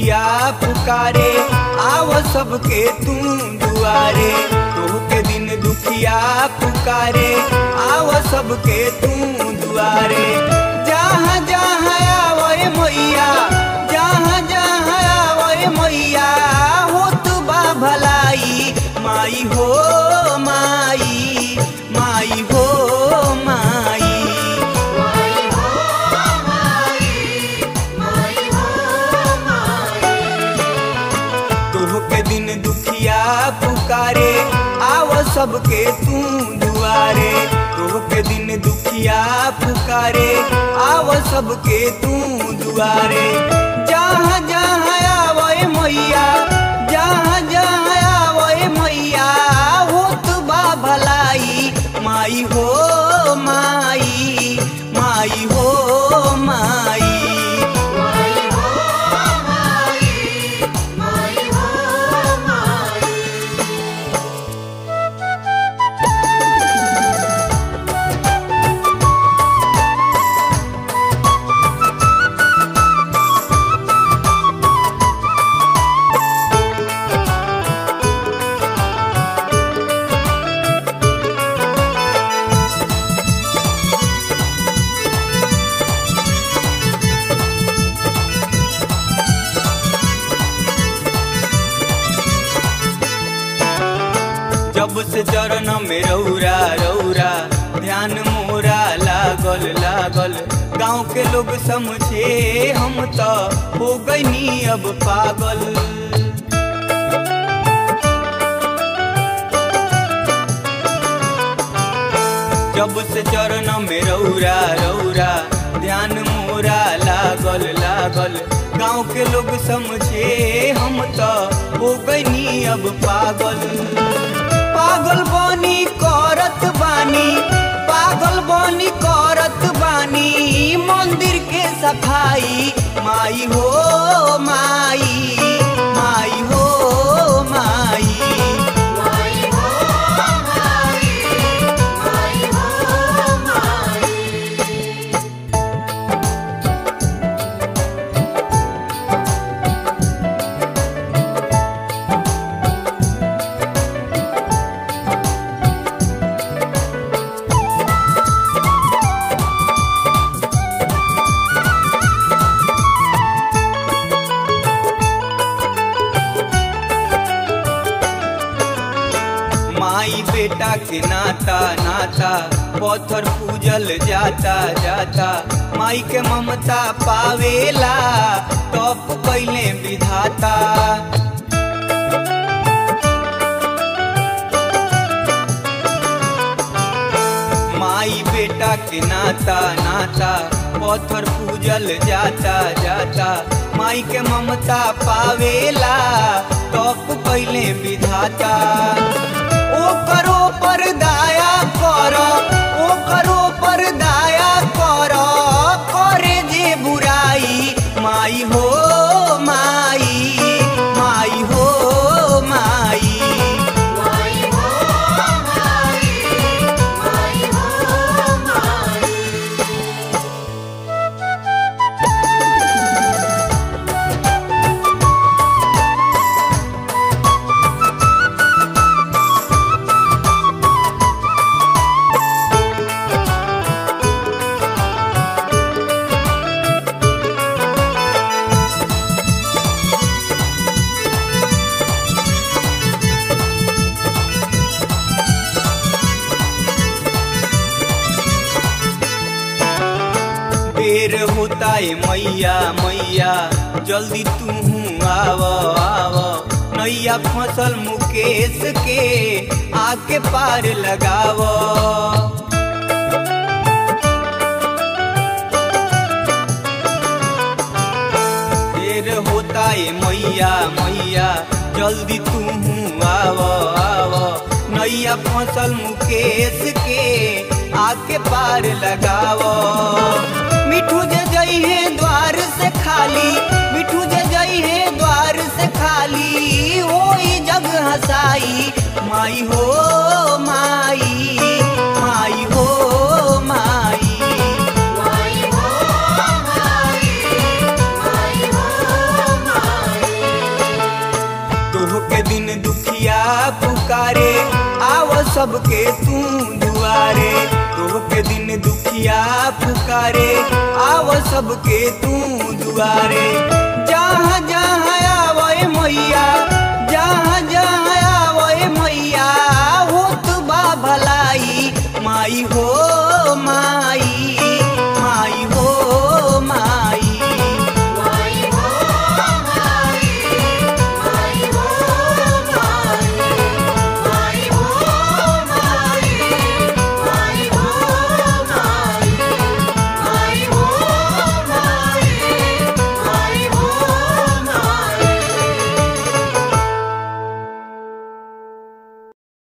दुखिया पुकारे आव सबके तू दुआरे तोहके दिन दुखिया पुकारे आव सबके तू दुआरे जहाँ जहाँ आवए मैया जहाँ जहाँ आवए मैया हो तू बा भलाई माई हो माई माई हो माई तोहके दिन दुखिया पुकारे आव सबके तू दुआरे तोहके दिन दुखिया पुकारे आव सबके तू दुआरे जहाँ जहाँ आवए मैया जहाँ जहाँ आवए मैया हो तू बा भलाई माई हो माई माई हो माई जब से चरण में रौरा रौरा ध्यान मोरा लागल लागल गांव के लोग समझे हम तो हो गईनी अब पागल जब से चरण में रौरा रौरा ध्यान मोरा लागल लागल गांव के लोग समझे हम तो हो गईनी अब पागल पागल बनी करत बानी पागल बनी करत बानी मंदिर के सफाई माई हो माई माई हो माई माई बेटा के नाता नाता पत्थर पूजल जाता जाता माई के ममता पावेला तप कैले विधाता माई बेटा के नाता नाता पत्थर पूजल जाता जाता माई के ममता पावेला तप कैले विधाता ओ करो पर दाया कर ओ करो पर दाया कर करे जे बुराई माई हो माई माई हो माई देर होता है मैया मैया जल्दी तू आव आव नैया फसल मुकेश के आके पार लगाव देर होता है मैया मैया जल्दी तू आव आव नैया फसल मुकेश के आके पार लगाव मिठू जे जई है द्वार से खाली मिठू जे जई है द्वार से खाली होई जग हसाई माई हो माई माई हो माई माई हो माई माई हो माई पुकारे आव सबके तू दुआरे तोह के दिन दुखिया पुकारे आव सबके तू दुआरे जहाँ जहाँ आवे मैया जहाँ जहाँ आवे मैया होत बा भलाई माई हो